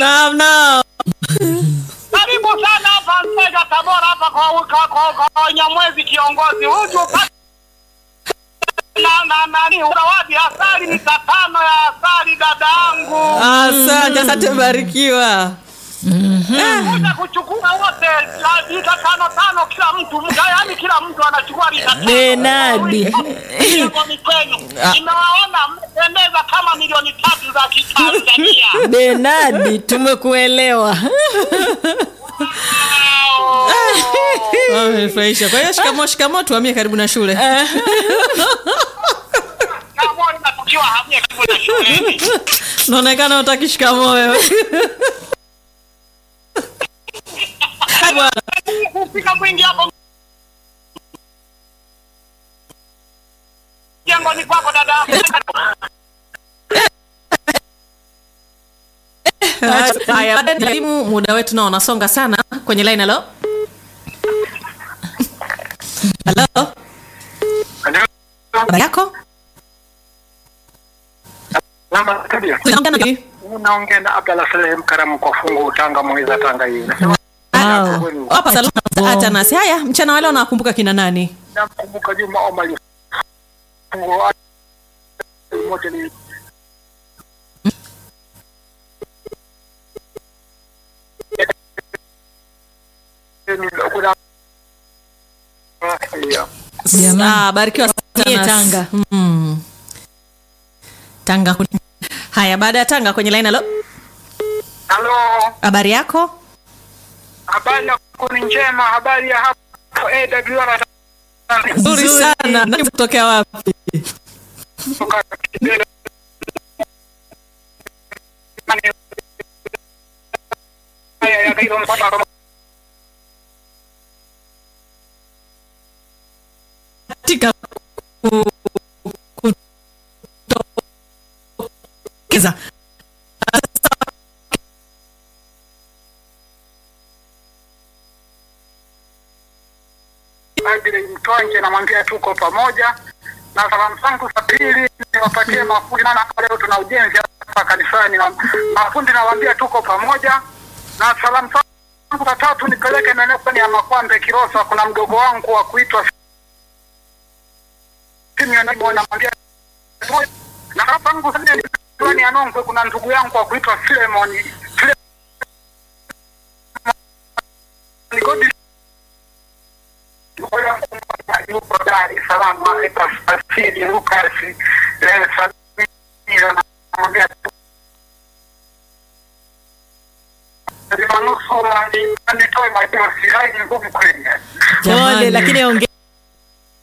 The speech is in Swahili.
Naam, naam. Karibu sana hapa Mpega Tabora hapa kwa kwa kwa, kwa Nyamwezi kiongozi. Huju upate na na nani zawadi asali ni tano ya asali dadangu. Asante, asante Barikiwa. Kuja kuchukua wote la- lita tano tano kila mtu, mga- yaani kila mtu anachukua lita tano. Benadi. Kwa mikono. Nimewaona mmependeza kama milioni tatu za Kitanzania. Benadi, tumekuelewa. Wamenifurahisha. Kwa hiyo shikamoo, shikamoo, tuhamie karibu na shule. Namuona tukiwa hamia karibu na shuleni. Naonekana utaki shikamoo wewe. Bwana. kufika mwingi hapo jengoni kwako dada Haya, baada ya elimu, muda wetu nao unasonga sana kwenye line. Halo, halo, habari yako? Unaongea na nani? unaongea na Abdalla Saleh Mkaramu kwa fungu Tanga Mweza Tanga hii Wow. Hapa salama Atanas. Haya, mchana wale unakumbuka kina nani? namkumbuka Juma Omar fungu moja ni kuna Jamani. Ah, barikiwa Mie sana. Tanga. Mm. Tanga. kuni- Haya, baada ya Tanga kwenye line. Halo, Halo, habari yako? habari yako ni njema? Habari ya hapo AWR Nzuri Nzuri. sana. Nani kutokea wapi? kutoka Kibera. Haya, ya Kairo mpaka Katika ku- kutokeza. Agile Mtwanje namwambia tuko pamoja na salamu zangu za pili niwapatie mafundi, maana hapa leo tuna ujenzi hapa kanisani, na mafundi nawaambia tuko pamoja, na salamu zangu za tatu nipeleke maeneo fulani ya Makwambe Kilosa, kuna mdogo wangu wa kuitwa Simeon namwambia na hapa zangu za nne fulani ya Nongwe, kuna ndugu yangu wa kuitwa Filemon Filemon Godi yuko Dar es Salaam anaitwa Asili Lucas eh, Samia anamwambia manusura nitoe machozi hai ni ngumu kwenye Pole, lakini ongea